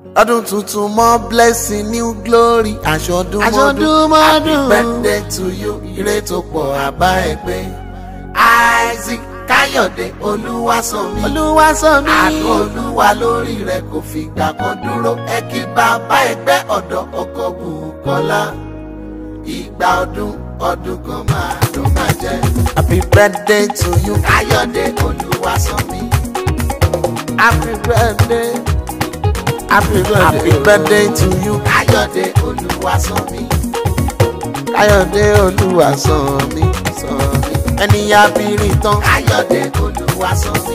ọdún tuntun mọ́ blessing new glory aṣọdún Aṣọdún mọ́dún. happy birthday to you ire tó pọ̀ àbá ẹgbẹ́ isaac káyọ̀dé olúwaṣọ́mi olúwa sọ mí. àánú olúwa lórí rẹ̀ kò fìgbà kan dúró ẹ kí bàbá ẹgbẹ́ ọ̀dọ́ ọkọ̀ bùkọ́lá ìgbà ọdún ọdún kan máa ló máa jẹ́ happy birthday to you káyọ̀dé olúwaṣọ́mi happy birthday. happy birthday. happy birthday to you káyọ̀dé olúwaṣọ́mi káyọ̀dé olúwa sọ mí. sọ mí. ẹni abirin tán káyọ̀dé olúwaṣọ́mi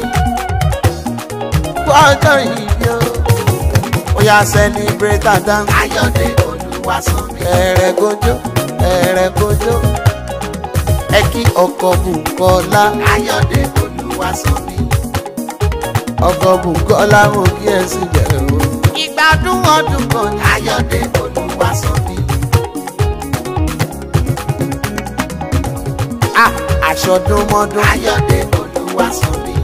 gbọ́dọ̀ ìbí o. ó yá celebrate and dance káyọ̀dé olúwaṣọ́mi. ẹ̀rẹ̀ kojú ẹ̀rẹ̀ kojú ẹ kí ọkọ̀ bùkọ́lá káyọ̀dé olúwaṣọ́mi. ọkọ̀ bùkọ́lá mo kí ẹ sì bẹ̀rẹ̀ o. ìgbádùn ọdún kan ní. káyọ̀dé olúwaṣọ́mi. a àṣọdún mọ́dún káyọ̀dé olúwaṣọ́mi.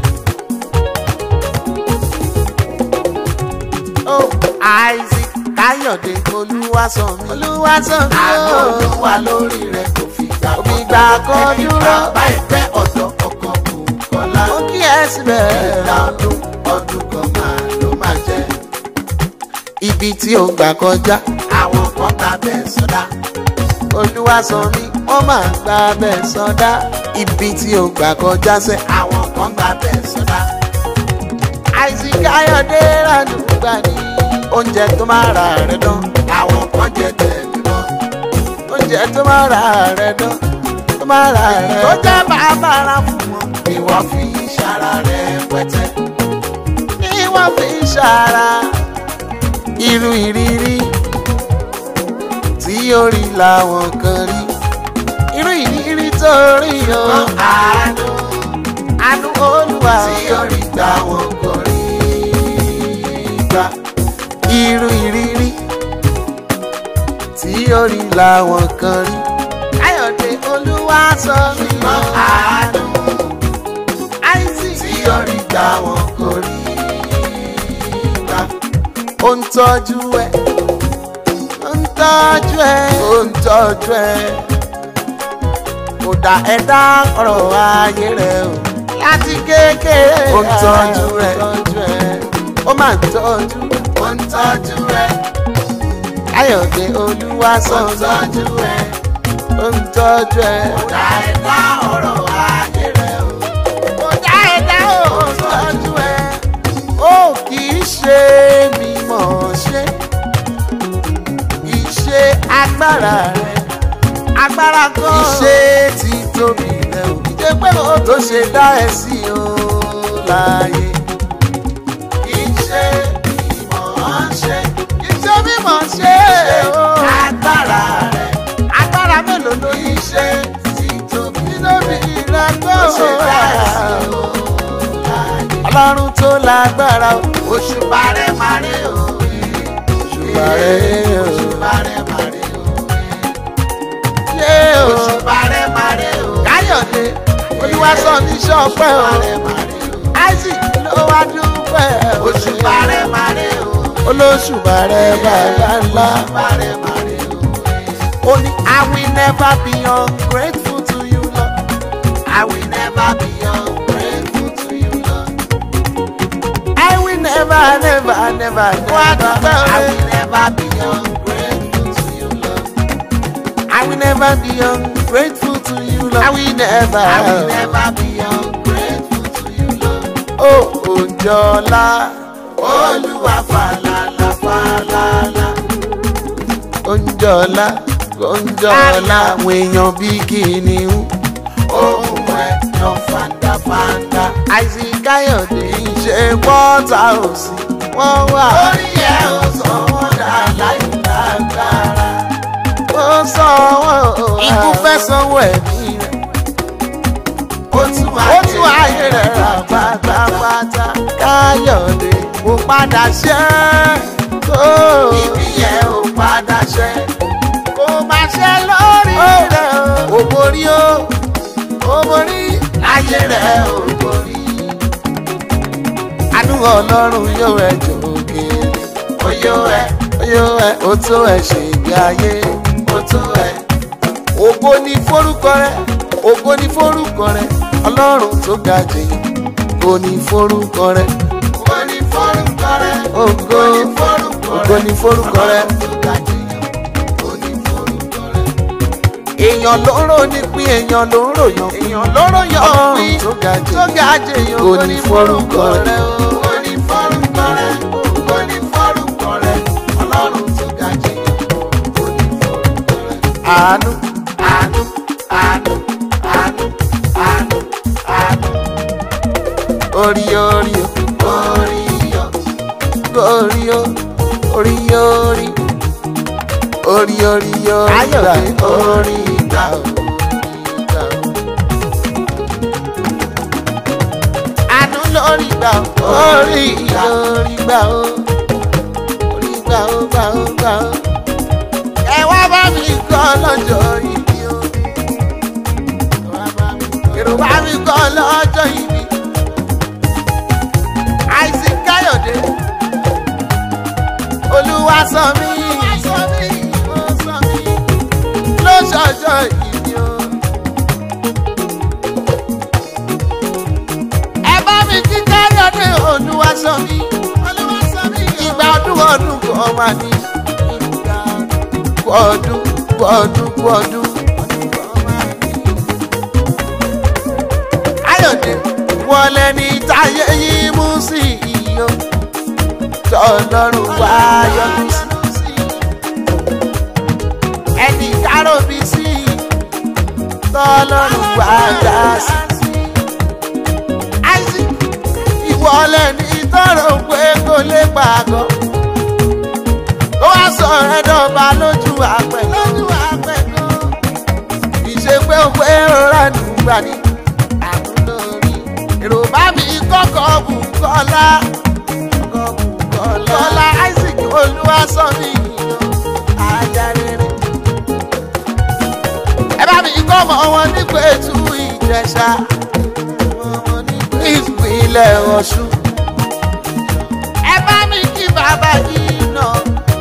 ó isaac káyọ̀dé olúwaṣọ́mi. olúwa sọ mí àánú o. olúwa lórí rẹ̀ kò fi gbà Kò fi gbà kan ẹni dúró. bàbá ẹgbẹ́ ọ̀dọ́ ọkọ̀ bùkọ́lá. mo kí ẹ sì bẹ̀rẹ̀. ìgbà ọdún ọdún kan máa ló máa jẹ́. ibi tí ó gbà kọjá àwọn kan gbà bẹ́ẹ̀ sọ́dá. olúwa sọ mí wọ́n máa gba bẹ́ẹ̀ sọdá. ibi tí ó gbà kọjá sẹ́ àwọn kan gbà bẹ́ẹ̀ sọ́dá. àìsí káyọ̀dé ràdùgbà ní. oúnjẹ tó máa ra rẹ̀ dán àwọn kan jẹ tẹ̀lé mọ́. oúnjẹ tó máa ra rẹ̀ dán tó máa ra rẹ̀ tó dán. jẹ́ bàbára fún wọn. ìwọ fi ìṣara rẹ̀ pẹ́tẹ́. ní wọ́n fi ń ṣara. irú ìrírí tí ó rí làwọn kan rí. irú ìrírí tó rí o. wọn àánú àánú olúwa tí ó rí gbà wọn kò rí gbà. irú ìrírí tí ó rí làwọn kan rí. káyọ̀dé olúwa sọ mí o. wọn àánú àìsí tí ó rí gbà wọn kò rí gbà. ó ń tọ́jú ẹ ń tọ́jú ẹ. ó ń tọ́jú ẹ. kò dá ẹ dá ọ̀rọ̀ ayé rẹ o. láti kékeré. Ó ń tọ́jú ẹ. ó ń tọ́jú ẹ. ó máa ń tọ́jú ó ń tọ́jú ẹ. káyọ̀dé olúwa sọ ó ń mí. tọ́jú ẹ. ó ń tọ́jú ẹ. kò dá ẹ dá ọ̀rọ̀ ayé rẹ o. kò dá ẹ dá ó ń tọ́jú ẹ. ó kì í ṣe mímọ̀ ṣe kì í ṣe agbára rẹ agbára kan. ìṣe ti tóbi rẹ o. ìṣe pé mo tó ṣe dá ẹ sí o láàyè. kì í ṣe mímọ̀ ṣe ìṣe mímọ̀ ṣe o. agbára rẹ agbára mélòó ló kì ní. í ṣe ti tóbi nítorí ìrẹ́ tó tó ṣe dá ẹ sí o láàyè. ọlọ́run tó lágbára o. òṣùpá rẹ máa rí òye. Òṣùpá rẹ̀ o. òṣùpá rẹ máa rí òye. ṣé o. òṣùpá rẹ máa rí òye. káyọ̀dé olúwa sọ ní ṣọ́pẹ́ o. òṣùpá rẹ máa rí òye. isaac ló wá dúpẹ́ o. òṣùpá rẹ máa rí òye. olóṣùpá rẹ̀ bàbá ńlá. òṣùpá rẹ máa rí òye. ó ní i will never be ungrateful to you lord. I will never be ungrateful to you, Lord. i will never never never Wá never. dúpẹ́ o. I will never be ungrateful to you, Lord. I will never be ungrateful to you lord. i will never. I will never be ungrateful to you, Lord. ó òjọ́lá. Olúwa falala falala. òjọ́lá òjọ́lá àwọn èèyàn bíi kìnìún. Ohun ẹ̀ yan fandafanda. isaac káyọ̀dé ṣe wọ́tà òsì wọ́n wà. Orí ẹ̀ ò sọ wọ́n dà láì lágbára. ó sọ wọ́n o. ikú fẹ́ sanwó ẹ̀mí rẹ̀. Ó tún ó tún ayé rẹ̀ rà pátápátá. káyọ̀dé kò padà ṣẹ́ kó. Ibi yẹn ò padà ṣẹ. kò má ṣe lórí rẹ̀ o. Ó borí ó, ó borí. ayé rẹ̀ ò borí. àánú ọlọ́run yóò ẹjọ́ òkèèrè. Oyó ó ẹ ó tó ẹ ṣe ìgbé ayé ó tó ẹ ògo ni forúkọ rẹ ògo ni forúkọ rẹ ọlọ́run tó ga jèyàn ògo ni forúkọ rẹ ó ní forúkọ rẹ ògo ó ní forúkọ rẹ ògo ni forúkọ rẹ Ọlọ́run tó ga jèèyàn ó ní forúkọ rẹ. èèyàn ló ń rò ní pín èèyàn ló ń ròyàn èèyàn lóró yọ ọlọ́run òpin tó ga tó jèyàn ga jèèyàn ògo ni forúkọ rẹ ó ní forúkọ rẹ ó ní forúkọ rẹ ọlọ́run tó ga jèèyàn ó ní forúkọ rẹ. àánú àánú àánú àánú àánú àánú orí orí o orí yọ orí o orí orí orí orí o Ayọ̀dé, gbà orí gbà o. gbà o. àánú lórí gbà o orí lórí gbà o orí gbà o gbà o gbà o. ẹ wá bá mi kọ́ lọ́jọ́ ìbí o. èrò bá mi kọ́ lọ́jọ́ ìbí. Isaac Káyọ̀dé olúwa sọ mí ló ṣọjọ́ ìbí o. ẹ bá mi kí Káyọ̀dé olúwa sọ mí ìgbà ọdún ọdún kan wà ní kú ọdún kú ọdún kú ọdún. Káyọ̀dé wọlé ní táyé yìí mú sí iyọ̀ tọ́lọ́run wá yọjú sí ẹnì kárọ̀bí sí tọ́lọ́run wá dá sí. Isaac ìwọlé ní tọrọ pé kò lè pàgọ́ ó wá sọ ẹ̀dọ̀ba lójú àpẹ̀ lójú àpẹ̀ gan ìṣe pé ó pé rọra nùgbà ní àtúndórí èrò bá mi kọ́kọ́ bù kọ́lá kọ́lá Isaac olúwa sọ mí ajá rere ẹ bá mi kọ́ ọmọ wọn nípa ètò ìjẹsà ìpínlẹ̀ Ọ̀ṣun ẹ bá mi kí bàbá yìí náà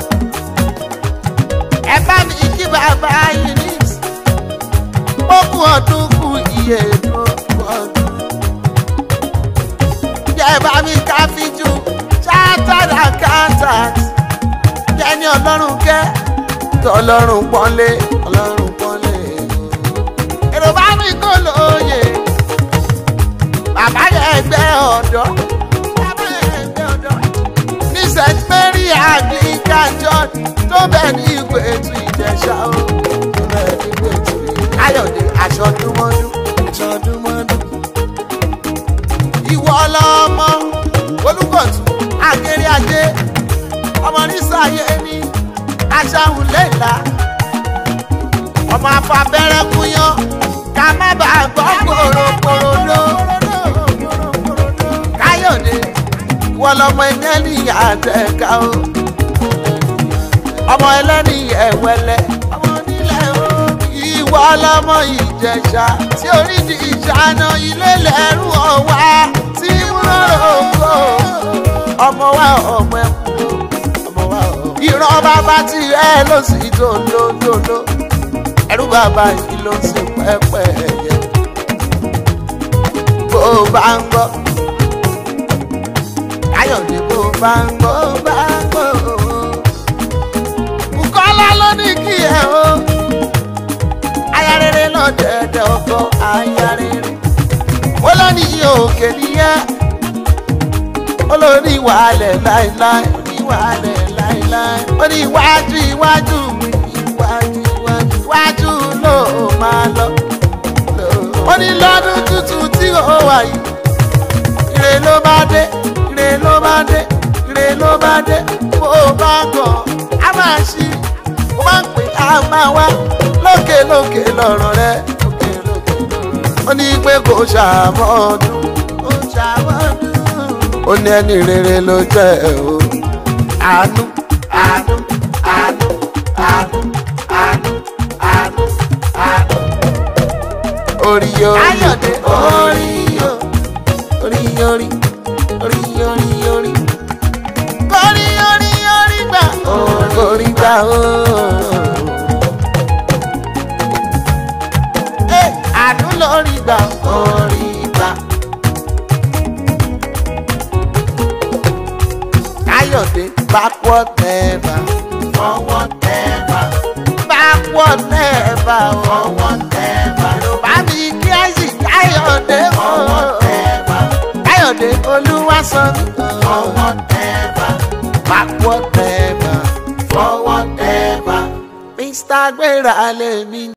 ẹ bá mi kí bàbá yìí ní ogún ọdún kù iye tó ọdún. Jẹ́ bá mi ká fíjú chartered accountant. Kẹ́ni ọlọ́run kẹ́ tọ́lọ́run pọ́nlé ọlọ́run pọ́nlé. Èrò bá mi kó lóye. Bàbá yẹ ẹgbẹ́ ọ̀dọ́. Bàbá yẹ ẹgbẹ́ ọ̀dọ́. Ní St Mary Anglican Church tó bẹ̀ ní ìwé ètò ìjẹsà o. Tó bẹ̀ ní ìwé ètò ìjẹsà. Ayọ̀dé aṣọ́dúnmọ́dún aṣọ́dúnmọ́dún. Ìwọ lọmọ olùkọ̀tún akéré ajé ọmọ nísàyé ní aṣáhùn lẹ́la ọmọ afabẹ́rẹ́ kúnyán ká má bàa gbọ́ kòròkòròdó. Káyọ̀dé ìwọ lọmọ ẹlẹ́ni àtẹ̀ká o ọmọ ẹlẹ́ni ẹ̀wẹ́lẹ́ ọmọ nílẹ̀ o ìwọ lọmọ ìjẹ̀ṣà tí orídìí ìṣáná ilé lẹ́rù ọ̀wá tí múlò ògo ọmọ wa ọmọ ẹkú ọmọ wa ọmọ. ìran bàbá tí ẹ ló sì dòdòdòdò ẹrú bàbá yìí ló sì pẹ́pẹ́ ẹ̀yẹ. bó o bá ń gbọ́ káyọ̀dé bó o bá ń gbọ́ bó o bá ń gbọ́ Bùkọ́lá ló ní kí ẹ o aya rere náà dẹ̀dẹ̀ ọkọ aya rere ó lọ ní òkè níyẹn ó lọ ní ìwàlẹ̀ láéláé ó ní ìwàlẹ̀ láéláé ó ní iwájú iwájú mi iwájú iwájú iwájú ló máa lọ ó ní lọ́dún tuntun tí ó wà yìí ire ló bá dé ire ló bá dé ire ló bá dé bó o bá gàn á máa ṣí ó máa ń pè á máa wá lókè lókè lọ́rọ̀ rẹ lókè lókè lọ́rọ̀ rẹ. ó ní pé kò ṣàmọ́dún kò ṣàmọ́dún. ó ní ẹni rere ló jẹ́ o àánú àánú àánú àánú àánú àánú àánú. orí orí Káyọ̀dé, orí o orí orí orí orí orí. orí orí orí gbà. ògo rí gbà orí gbà. káyọ̀dé backward never forward ever backward never o. forward ever yorùbá mi kí àìsí káyọ̀dé o. forward ever káyọ̀dé olúwa sọ mí o. forward ever backward never. forward ever. mr gbéra lèmi.